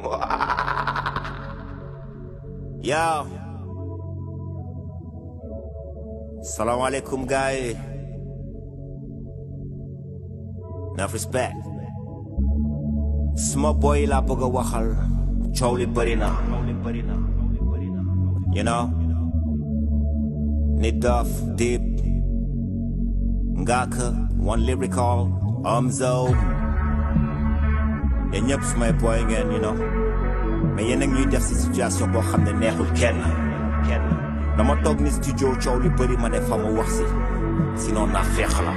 Yo. Salaamaaleykum gars yi. Enough respect. Suma boy yi laa bëgg a waxal. coow li bëri na. You know. Nit Doff Dip. Ngaaka One Lyrical. Omzo. yéen ñëpp sumay boy ngeen you know. mais yéen a ngi ñuy def si situation boo xam ne neexul kenn kenn dama toog ni studio coow li bëri ma ne fa ma wax si sinon naa feex la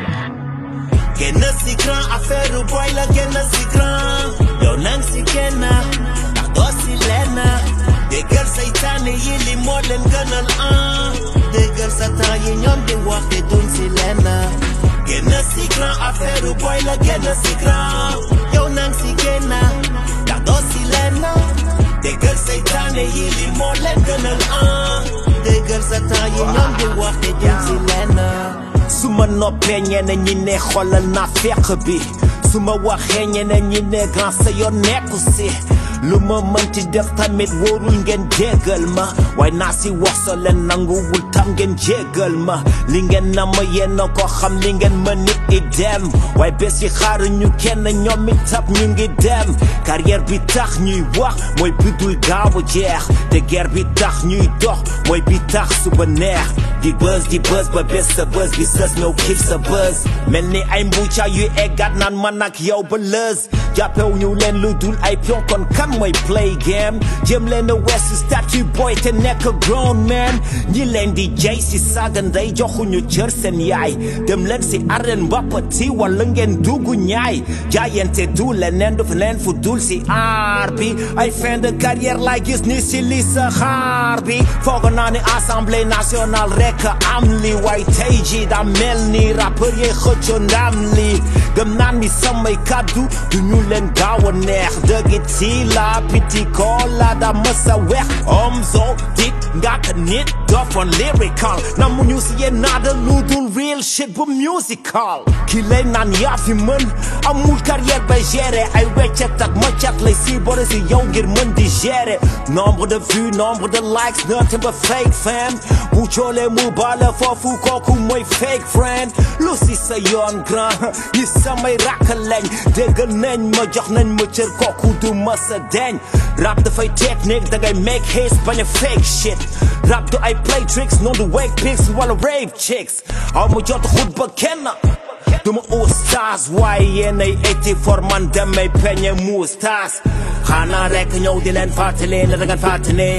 génn si grand affaire boy la génn si grand yow nang si génn ndax doo si lenn déggal saytaane yi li moo leen gënal ah déggal satan yi ñoom di wax te duñ si lenn génn si grand affaire boy la génn si grand yow nang si génn ndax doo si lenn déggal saytaane yi li moo leen gënal ah déggal satan yi ñoom di wax te duñ si lenn su ma noppee ñeneen ñi ne xoolal naa feq bi su ma waxee ñeneen ñi ne grand sa yoon nekku si lu ma mënti def tamit wóorul ngeen jéggal ma waaye naa si wax so leen nanguwul tam ngeen jéggal ma li ngeen na ma yéen ko xam li ngeen ma nit i dem waaye bés yi xaaru ñu kenn ñoom itam ñu ngi dem carrière bi tax ñuy wax mooy bi dul gaaw a jeex te guerre bi tax ñuy dox mooy bi tax suba neex di buzz di buzz ba bés sa buzz bi sës ñëw kiif sa buzz mel ni ay mbuuca yu eggat naan man ak yow ba lëz jàppew ñu leen lu dul ay pion kon kan mooy play game jëm leen a weesu statue boy te nekk grown man ñi leen di jay si saaga ndey joxuñu cër seen yaay dem leen si arène mbappati wala ngeen dugg ñaay jaayante du leneen du feneen fu dul si aar bi ay fin de carrière lay gis ni si li sa xaar bi foog naa ni assemblée nationale rek am li way tey ji daa mel ni rappeur yi xëcco ndam li gëm naa ni samay kaddu du ñu leen gaaw a neex dëgg ci la piti kola da mësa weex Omzo dik ngaka nit dofon lyrical na mu ñu si yéen naada lu dul real shit bu musical ki lay naan yaa fi mën amul carrière bay gérer ay weccet ak maccat lay si bore si yow ngir mën di gérer nombre de vues nombre de likes nothing but fake fam bu coolee mu bala foofu kooku mooy fake friend lu si sa yoon grand yi samay rakk lañ déggal nañ ma jox nañ ma cër kooku du ma sa deñ rap dafay technique dangay make hits bañ a fake shit rap du ay play tricks noonu du wake pics wala rape chicks aw ma jot xutba kenn duma oustaz waaye yéenay eti for man demay peñe muustas xanaa rek ñëw di leen fàttali la dangan fàttali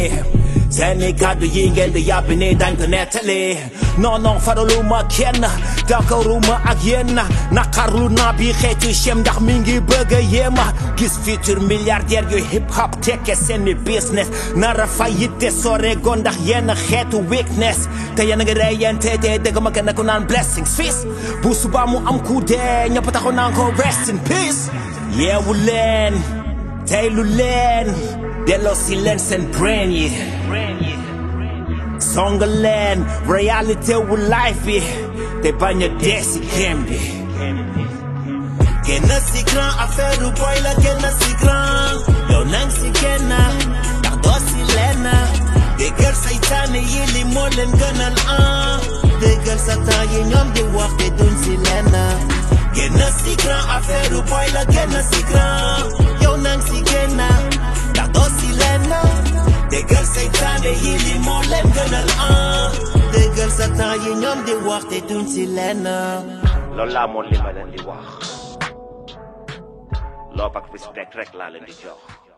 seeni kàddu yi ngeen di yàbbi ni dañ ko nettali non non faraluma kenn d'accorduma ak yéen naqarlu naa bi xeetu chem ndax mi ngi bëgg a yéema gis futur milliardaire yu hip hop tekke seeni business nara fay yitte sore go ndax yenn xeetu weakness te yéen a ngi reyente te dëgg ma kenn ku naan blessings fils bu suba mu am ku dee ñëpp taxaw naan ko rest in peace yeewu leen teylu leen delloo si leen seen brain yi song leen réalité wu life bi te bañ a dee si game bi génn si grand affaire boy la génn si grand yow nang si génn ndax doo si lenn déggal saytaane yi li moo leen gënal ah déggal satan yi ñoom di wax te duñ si lenn génn si grand affaire boy la génn si grand yow nang si génn ndax doo si lenn déggal saytaane yi li moo leen gënal ah déggal satan yi ñoom di wax te duñ si lenn loolu laa moon li ma leen di wax loo ak respect rek laa leen di jox